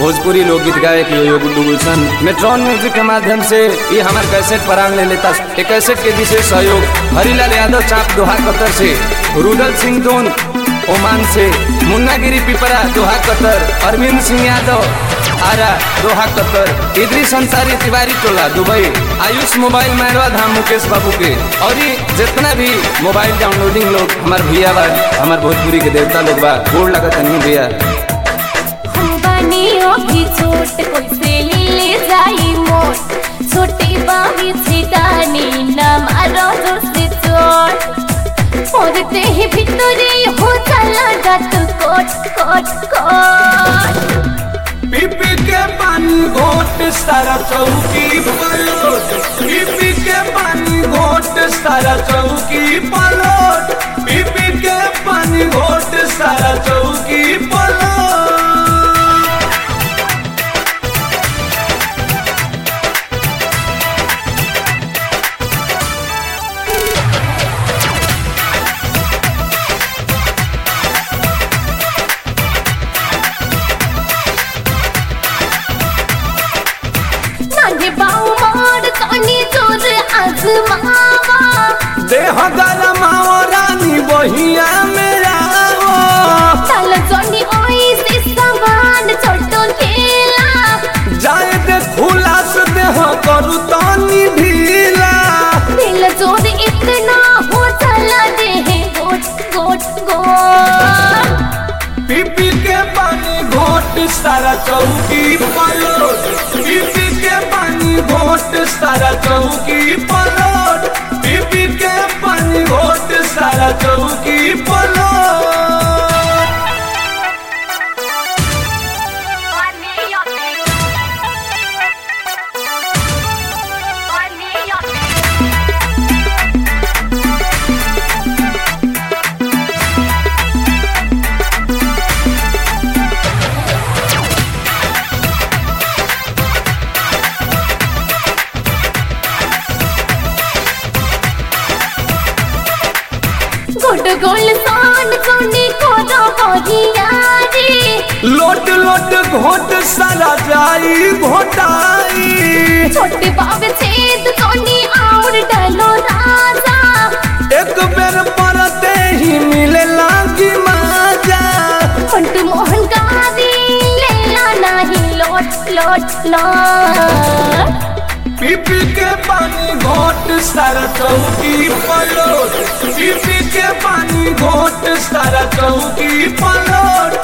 भोजपुरी लोकगीत गायक यो यो गुड्डू गुलशन मेट्रॉन म्यूजिक के माध्यम से ये हमारे कैसेट परांग ले लेता ये कैसेट के विशेष सहयोग हरिलाल यादव चाप दोहा कतर से रुदल सिंह दोन ओमान से मुन्नागिरी पिपरा Doha Qatar Arvind Singh Yadav Ara Doha Qatar Idris Ansari Tiwari Tola Dubai Ayush mobile Mairwa Dham Mukesh Babu के और ये जितना भी मोबाइल डाउनलोडिंग लोग हमारे भैया बा हमारे भोजपुरी के देवता लोग बा गोड़ लगत नहीं भैया हम बनियो की छोट कैसे ले जाई मोर छोटी बाबी छिटानी न मारो जोर से चोट पड़ते ही भितरे हो चला गत कोट कोट कोट पीपी के पानी घोट सारा चौकी पलोट पीपी के पानी घोट सारा चौकी पलोट पीपी के पानी घोट सारा चौकी पलोट नागे बाऊ मार कानी जोर आजमावा देह गरमाओ रानी बहिया मेरा चल जोनी ओई से समान छोटो खेला जाए दे खुला से देह करू तानी ढीला दिल जोर इतना हो चला दे गोट गोट गोट पीपी के पानी घोट सारा चौकी पलोट पीपी के पानी घोट सारा चौकी पलोट पीपी के पानी घोट सारा चौकी पलोट गोट गोल सान सोनी को दो होगियारी लोट लोट घोट सारा जाई घोटाई छोटे बाबे छेद सोनी और डलो राजा एक बेर परते ही मिले लागी मजा पंटू मोहन गादी लेला नहीं लोट लोट लोट पीपी के पानी घोट सारा चौकी पलोट पीपी के पानी घोट सारा चौकी पलोट